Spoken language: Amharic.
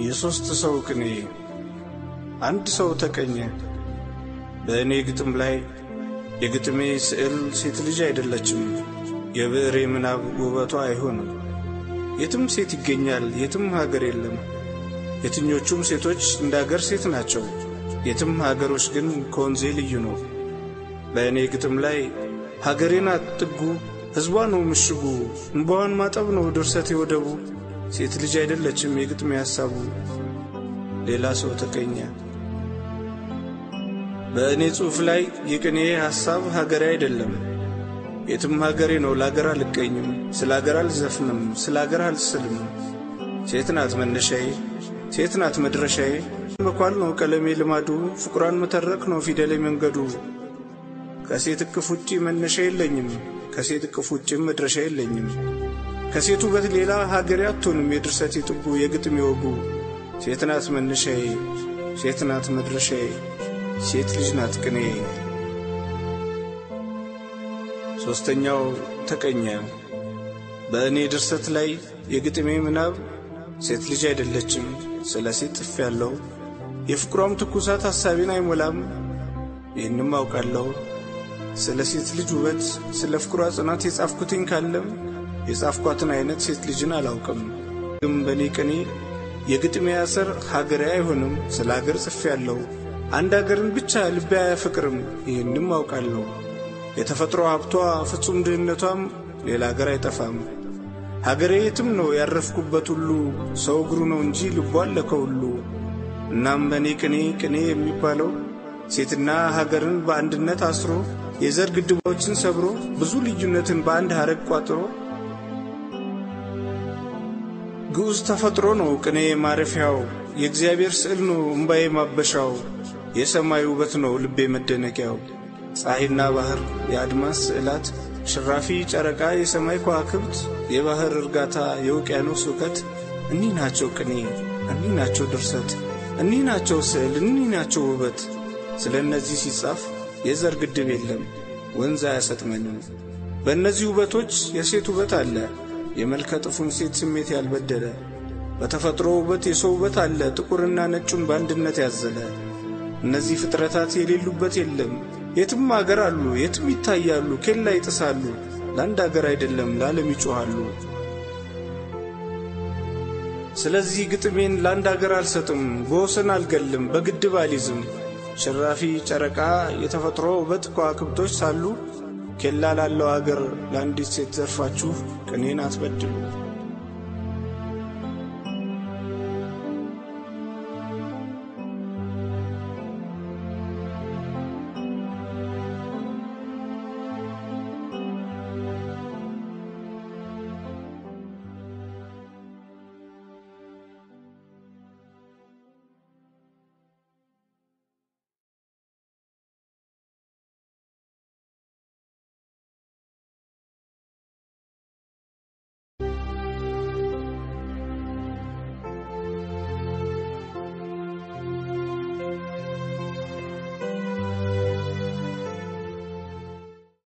የሦስት ሰው ቅኔ አንድ ሰው ተቀኘ። በእኔ ግጥም ላይ የግጥሜ ስዕል ሴት ልጅ አይደለችም፣ የብዕሬ ምናብ ውበቷ አይሆንም። የትም ሴት ይገኛል፣ የትም ሀገር የለም። የትኞቹም ሴቶች እንደ አገር ሴት ናቸው፣ የትም ሀገሮች ግን ከወንዜ ልዩ ነው። በእኔ ግጥም ላይ ሀገሬ ናት ጥጉ፣ ሕዝቧ ነው ምሽጉ፣ እንባዋን ማጠብ ነው ድርሰቴ ወደቡ። ሴት ልጅ አይደለችም የግጥሜ ሐሳቡ። ሌላ ሰው ተቀኘ። በእኔ ጽሑፍ ላይ የቅኔ ሐሳብ ሀገሬ አይደለም፣ የትም ሀገሬ ነው። ለአገር አልቀኝም፣ ስለ አገር አልዘፍንም፣ ስለ አገር አልስልም። ሴት ናት መነሻዬ፣ ሴት ናት መድረሻዬ። መኳል ነው ቀለሜ ልማዱ፣ ፍቁሯን መተረክ ነው ፊደሌ መንገዱ። ከሴት እቅፍ ውጪ መነሻ የለኝም፣ ከሴት እቅፍ ውጭም መድረሻ የለኝም። ከሴት ውበት ሌላ ሀገሬ አትሆንም የድርሰቴ ጥጉ የግጥሜ ወጉ። ሴት ናት መነሻዬ፣ ሴት ናት መድረሻዬ፣ ሴት ልጅ ናት ቅኔ። ሦስተኛው ተቀኘ። በእኔ ድርሰት ላይ የግጥሜ ምናብ ሴት ልጅ አይደለችም፣ ስለ ሴት ጥፍ ያለው የፍቅሯም ትኩሳት ሐሳቤን አይሞላም። ይህንም አውቃለሁ ስለ ሴት ልጅ ውበት፣ ስለ ፍቅሯ ጽናት የጻፍኩትኝ ካለም የጻፍኳትን አይነት ሴት ልጅን አላውቅም። ግን በእኔ ቅኔ የግጥሜ አሰር ሀገሬ አይሆንም፣ ስለ አገር ጽፍ ያለው አንድ አገርን ብቻ ልቤ አያፈቅርም። ይህንም አውቃለሁ የተፈጥሮ ሀብቷ ፍጹም ድህነቷም ሌላ አገር አይጠፋም። ሀገሬ የትም ነው ያረፍኩበት ሁሉ ሰው እግሩ ነው እንጂ ልቦ አለ ከሁሉ። እናም በእኔ ቅኔ ቅኔ የሚባለው ሴትና ሀገርን በአንድነት አስሮ የዘር ግድቦችን ሰብሮ ብዙ ልዩነትን በአንድ ሐረግ ቋጥሮ ግዑዝ ተፈጥሮ ነው ቅኔ ማረፊያው የእግዚአብሔር ስዕል ነው እምባዬ ማበሻው የሰማይ ውበት ነው ልቤ መደነቂያው ፀሐይና ባህር የአድማስ ስዕላት ሽራፊ ጨረቃ የሰማይ ከዋክብት የባህር እርጋታ የውቅያኖስ እውቀት እኒህ ናቸው ቅኔ እኒህ ናቸው ድርሰት እኒህ ናቸው ስዕል እኒህ ናቸው ውበት። ስለ እነዚህ ሲጻፍ የዘር ግድብ የለም ወንዝ አያሰጥመንም። በእነዚህ ውበቶች የሴት ውበት አለ የመልከ ጥፉን ሴት ስሜት ያልበደለ። በተፈጥሮ ውበት የሰው ውበት አለ ጥቁርና ነጩን በአንድነት ያዘለ። እነዚህ ፍጥረታት የሌሉበት የለም የትም አገር አሉ የትም ይታያሉ ኬላ ይጥሳሉ። ለአንድ አገር አይደለም ለዓለም ይጮኻሉ። ስለዚህ ግጥሜን ለአንድ አገር አልሰጥም በወሰን አልገልም በግድብ አልይዝም። ሽራፊ ጨረቃ የተፈጥሮ ውበት ከዋክብቶች ሳሉ ኬላ ላለው አገር ለአንዲት ሴት ዘርፋችሁ ቅኔን አትበድሉ።